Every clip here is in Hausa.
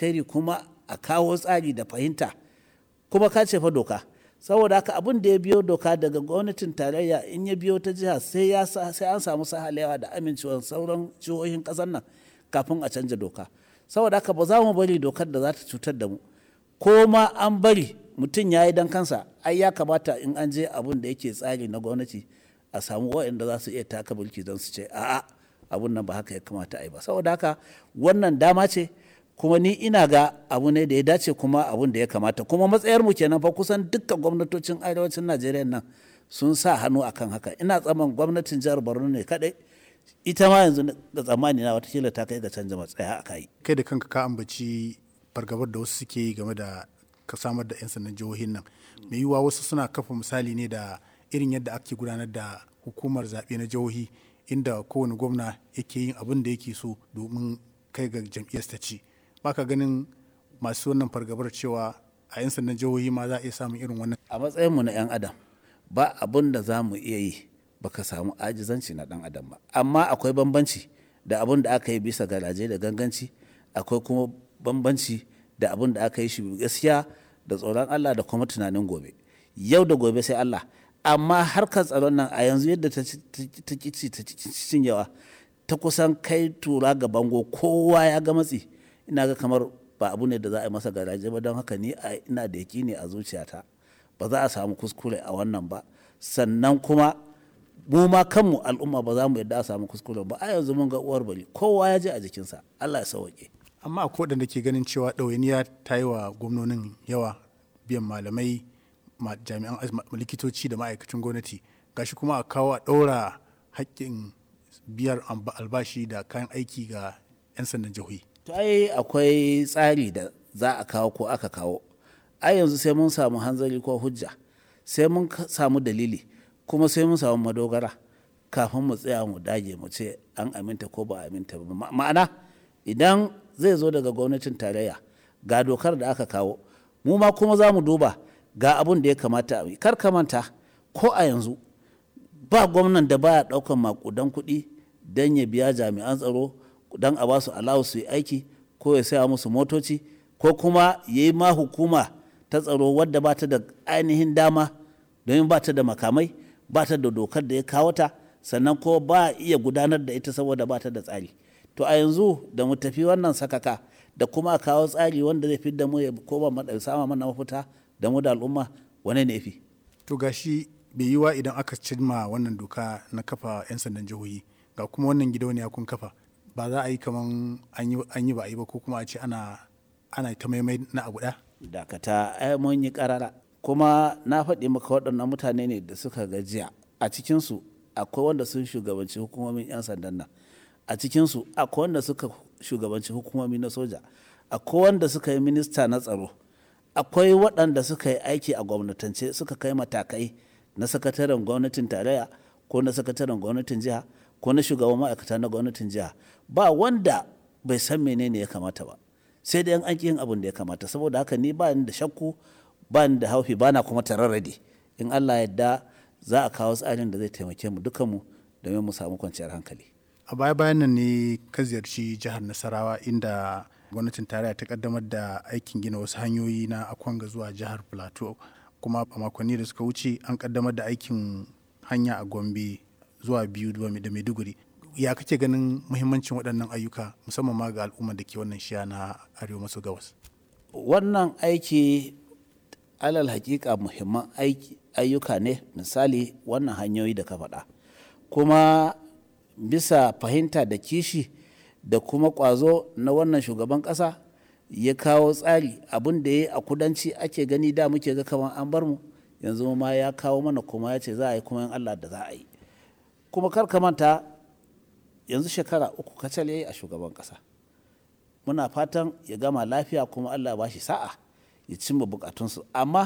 alkhairi kuma a kawo tsari da fahimta kuma ka ce fa doka saboda haka abin da ya biyo doka daga gwamnatin tarayya in ya biyo ta jiha sai ya sai an samu sahalewa da amincewar sauran jihohin kasar nan kafin a canja doka saboda haka ba za mu bari dokar da za ta cutar da mu ko ma an bari mutum ya yi don kansa ai ya kamata in an je abin da yake tsari na gwamnati a samu waɗanda za su iya taka mulki don su ce a'a abun nan ba haka ya kamata a yi ba saboda haka wannan dama ce kuma ni ina ga abu ne da ya dace kuma abun da ya kamata kuma matsayar mu kenan fa kusan dukkan gwamnatocin arewacin najeriya nan sun sa hannu akan haka ina tsaman gwamnatin jihar borno ne kadai ita ma yanzu da tsammani na watakila ta kai ga canza matsaya a kai kai da kanka ka ambaci fargabar da wasu suke yi game da ka samar da 'yan sandan jihohin nan mai yiwuwa wasu suna kafa misali ne da irin yadda ake gudanar da hukumar zaɓe na jihohi inda kowane gwamna yake yin abin da yake so domin kai ga jam'iyyar ta ci baka ganin masu wannan fargabar cewa a 'yan sandan jihohi ma za a iya samun irin wannan a matsayinmu na 'yan adam ba abin da za mu iya yi baka samu ajizanci na dan adam ba amma akwai bambanci da abin da aka yi bisa garaje da ganganci akwai kuma bambanci da abin da aka yi shi gaskiya da tsoron Allah da kuma tunanin gobe yau da gobe sai Allah amma harkar tsaron nan a yanzu yadda ta kici ta cinyewa ta kusan kai tura ga bango kowa ya ga matsi ina ga kamar ba abu ne da za a yi masa garaje ba don haka ni ina da ne a zuciyata ba za a samu kuskure a wannan ba sannan kuma mu ma kanmu al'umma ba za mu yadda a samu kuskure ba a yanzu mun ga uwar bari kowa ya je a jikinsa Allah ya sauke amma akwai waɗanda ke ganin cewa ɗawainiya ta yi wa gwamnonin yawa biyan malamai jami'an likitoci da ma'aikacin gwamnati gashi kuma a kawo a ɗaura haƙƙin biyar albashi da kayan aiki ga 'yan sandan jihohi to ai akwai tsari da za a kawo ko aka kawo ai yanzu sai mun samu hanzari ko hujja sai mun samu dalili kuma sai mun samu madogara kafin mu tsaya mu dage mu ce an aminta ko ba aminta ba ma'ana idan zai zo daga gwamnatin tarayya ga dokar da aka kawo mu ma kuma za mu duba ga abun da ya kamata a yi kar ka manta ko a yanzu ba gwamnan da baya daukan makudan kuɗi don ya biya jami'an tsaro don a basu alawu su yi aiki ko ya saya musu motoci ko kuma ya yi ma hukuma ta tsaro wadda ba ta da ainihin dama domin ba ta da makamai ba ta da dokar da ya kawo ta sannan ko ba iya gudanar da ita saboda ba ta da tsari to a yanzu da mu tafi wannan sakaka da kuma kawo tsari wanda zai fi da mu ya koma sama mana mafita da mu da al'umma wane ne fi to gashi bai yiwa idan aka cimma wannan doka na kafa 'yan sandan jihohi ga kuma wannan gidauniya kun kafa ba za a yi kaman an yi ba a yi ba ko kuma a ce ana ana ta maimai na abu ɗaya dakata ai mun yi karara kuma na faɗi maka waɗannan mutane ne da suka gajiya a cikinsu akwai wanda sun shugabanci hukumomin 'yan sandan nan a cikinsu akwai wanda suka shugabanci hukumomi na soja akwai wanda suka yi minista na tsaro akwai waɗanda suka yi aiki a gwamnatance suka kai matakai na sakataren gwamnatin tarayya ko na sakataren gwamnatin jiha ko na shugaban ma'aikata na gwamnatin jiha ba wanda bai san menene ya kamata ba sai dai an yin abin da ya kamata saboda haka ni ba ni da shakku ba ni da haufi ba na kuma tararrade in allah yadda za a kawo tsarin da zai taimake mu dukanmu domin mu samu kwanciyar hankali a baya bayan nan ne ka ziyarci jihar nasarawa inda gwamnatin tarayya ta kaddamar da aikin gina wasu hanyoyi na akwanga zuwa jihar plateau kuma a makonni da suka wuce an kaddamar da aikin hanya a gombe zuwa biyu da maiduguri ya kake ganin muhimmancin waɗannan ayyuka musamman ma ga al'ummar da ke wannan shiya na arewa maso gabas wannan aiki alal hakika muhimman ayyuka ne misali wannan hanyoyi da ka faɗa kuma bisa fahimta da kishi da kuma ƙwazo na wannan shugaban ƙasa ya kawo tsari abin da ya a kudanci ake gani da muke ga kamar an bar mu yanzu ma ya kawo mana kuma ya ce za a yi kuma yin allah da za a yi kuma kar ka manta yanzu shekara uku kacal ya yi a shugaban ƙasa muna fatan ya gama lafiya kuma allah ba shi sa'a ya cimma bukatunsu amma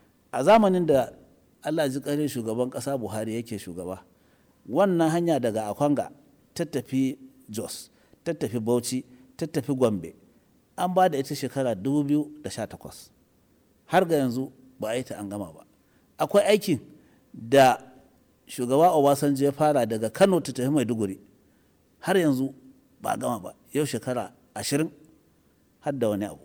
a zamanin da allah ji ƙarin shugaban ƙasa buhari yake shugaba wannan hanya daga akwanga ta tafi jos ta tafi bauchi ta tafi gombe an ba da ita shekara 2018 har ga yanzu ba a yi ta an gama ba akwai aikin da shugaba obasanjo ya fara daga kano ta tafi maiduguri har yanzu ba a gama ba yau shekara ashirin har da wani abu